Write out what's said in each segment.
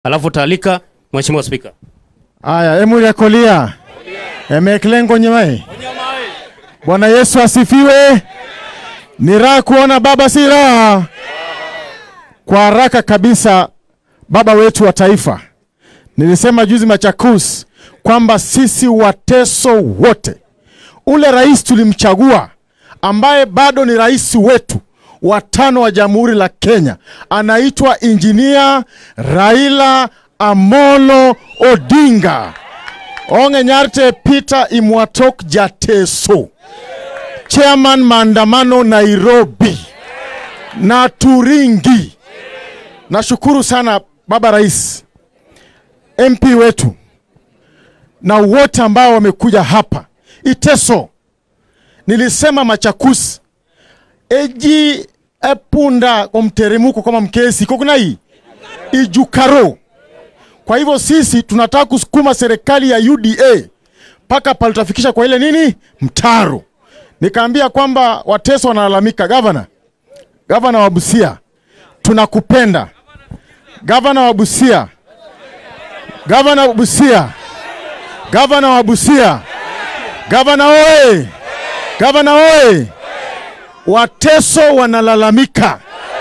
alafu taalika Mheshimiwa Spika. Aya, Emuri Kolia. Emeklengo nyemai. Bwana Yesu asifiwe. Ni raha kuona baba, si raha. Kwa haraka kabisa, baba wetu wa taifa, nilisema juzi Machakos kwamba sisi Wateso wote, ule rais tulimchagua ambaye bado ni rais wetu wa tano wa Jamhuri la Kenya anaitwa Injinia Raila Amolo Odinga onge nyarte Peter Imwatok Jateso, chairman maandamano Nairobi na Turingi. Nashukuru sana baba rais, MP wetu na wote ambao wamekuja hapa Iteso. Nilisema Machakusi eji epunda kwa mteremuko kama mkesi kokunai ijukaro. Kwa hivyo sisi tunataka kusukuma serikali ya UDA mpaka pale tutafikisha kwa ile nini mtaro. Nikaambia kwamba Wateso wanalalamika, gavana, gavana wa Busia, tunakupenda gavana wa Busia, gavana wa Busia, gavana wa Busia, gavana oye, gavana oye. Wateso wanalalamika,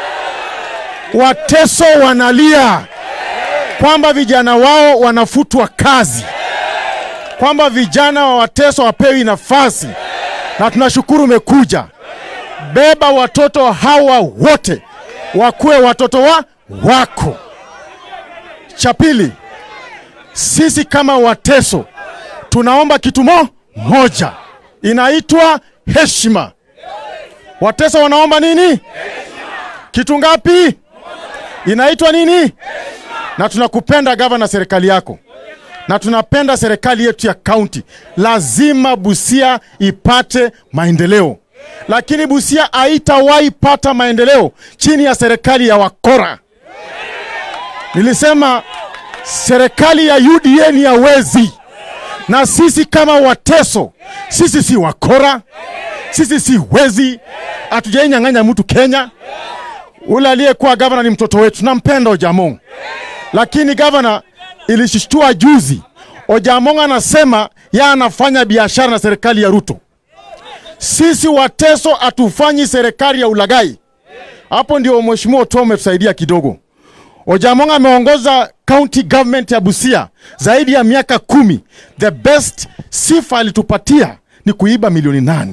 Wateso wanalia kwamba vijana wao wanafutwa kazi, kwamba vijana wa Wateso wapewi nafasi, na tunashukuru umekuja. Beba watoto hawa wote wakuwe watoto wa wako. Cha pili, sisi kama Wateso tunaomba kitu mo moja, inaitwa heshima. Wateso wanaomba nini? Kitu ngapi? Inaitwa nini? Na tunakupenda gavana, serikali yako, na tunapenda serikali yetu ya kaunti. Lazima Busia ipate maendeleo, lakini Busia haitawahi pata maendeleo chini ya serikali ya wakora. Nilisema serikali ya UDA ni ya wezi, na sisi kama Wateso, sisi si wakora, sisi si wezi, hatujainyang'anya mtu Kenya. Ule aliyekuwa gavana ni mtoto wetu, nampenda Ojamong, lakini gavana, ilishtua juzi, Ojamong anasema yeye anafanya biashara na serikali ya Ruto. Sisi Wateso hatufanyi serikali ya ulagai. Hapo ndio mheshimiwa Otuoma umetusaidia kidogo. Ojamong ameongoza county government ya Busia zaidi ya miaka kumi. The best sifa alitupatia ni kuiba milioni nane.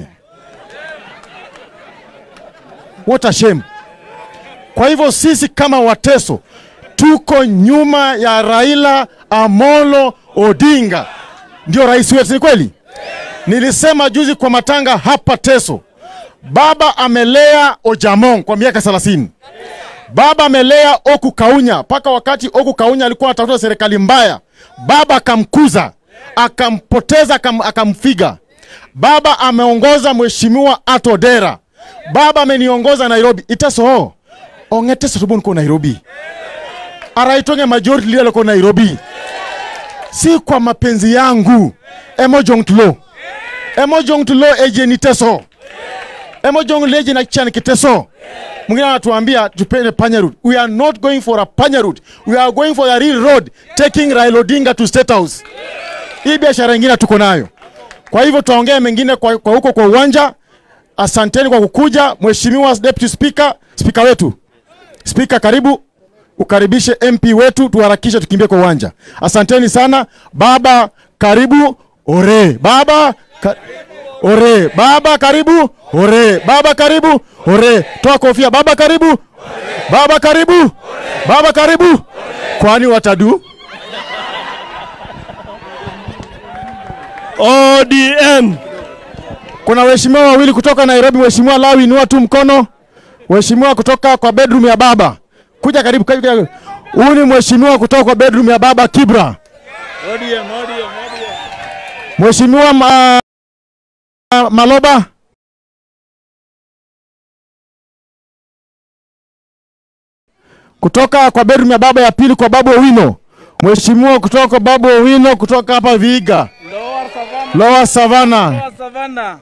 What a shame. Kwa hivyo sisi kama Wateso tuko nyuma ya Raila Amolo Odinga, ndio rais wetu. Ni kweli, nilisema juzi kwa matanga hapa Teso, baba amelea Ojamong kwa miaka 30. Baba amelea Oku Kaunya mpaka wakati Oku Kaunya alikuwa anatafuta serikali mbaya, baba akamkuza, akampoteza, akam, akamfiga. Baba ameongoza mheshimiwa Atodera, baba ameniongoza Nairobi iteso ong'ete tubon ko Nairobi araitonge majority leader ko Nairobi, si kwa mapenzi yangu emojong tulo emojong tulo ejeni teso emojong leje na chan kiteso mwingine anatuambia tupende panya route. We are not going for a panya route. We are going for a real road taking Raila Odinga to State House. Hii biashara ingine tuko nayo. Kwa hivyo tuongee mengine kwa, kwa huko kwa uwanja. Asanteni kwa kukuja, Mheshimiwa Deputy Speaker, speaker wetu. Speaker, karibu ukaribishe MP wetu, tuharakishe tukimbie kwa uwanja. Asanteni sana. Baba karibu. Ore. Baba ka... Ore. Baba karibu. Ore. Baba karibu. Ore. Toa kofia. Baba karibu. Baba karibu. Baba karibu. Kwani watadu? ODM. Kuna waheshimiwa wawili kutoka Nairobi. Mheshimiwa Lawi, inua tu mkono. Mheshimiwa kutoka kwa bedroom ya baba, kuja karibu. karibu. Huyu ni mheshimiwa kutoka kwa bedroom ya baba Kibra. ODM, ODM, ODM. Mheshimiwa ma... Maloba. Kutoka kwa bedroom ya baba ya pili kwa babu Owino. Mheshimiwa kutoka kwa babu Owino kutoka hapa Vihiga. Lower Savannah. Lower Savannah. Lower Savannah.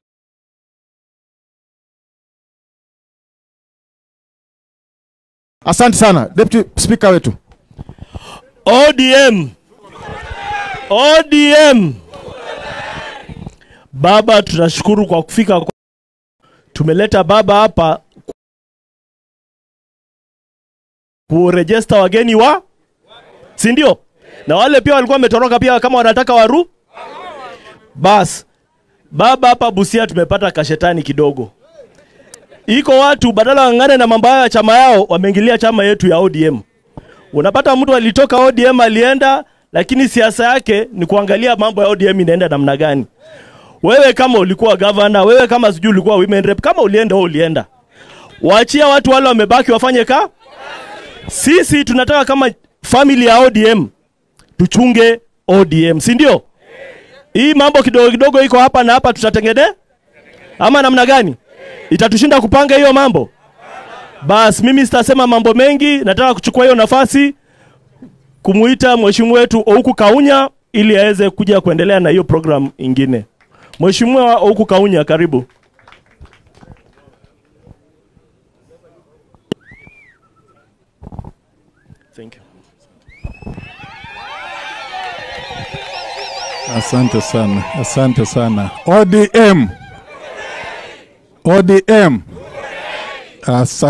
Asante sana Deputy Speaker wetu. ODM. ODM. Baba, tunashukuru kwa kufika. kwa- Tumeleta baba hapa kurejesta wageni wa, si ndio? Na wale pia walikuwa wametoroka pia, kama wanataka waru. Bas, baba hapa Busia tumepata kashetani kidogo. Iko watu badala wang'ane na mambo hayo ya chama yao, wameingilia chama yetu ya ODM. Unapata mtu alitoka ODM alienda, lakini siasa yake ni kuangalia mambo ya ODM inaenda namna gani. Wewe kama ulikuwa governor, wewe kama sijui ulikuwa women rep, kama ulienda wewe ulienda. Waachia watu wale wamebaki wafanye ka. Sisi tunataka kama family ya ODM tuchunge ODM, si ndio? Hii mambo kidogo kidogo iko hapa na hapa tutatengene ama namna gani? Itatushinda kupanga hiyo mambo? Bas, mimi sitasema mambo mengi, nataka kuchukua hiyo nafasi kumuita mheshimiwa wetu Ouku Kaunya ili aweze kuja kuendelea na hiyo program ingine. Mheshimiwa Ouku Kaunya, karibu. Thank you. Asante sana, asante sana. ODM, ODM, asante.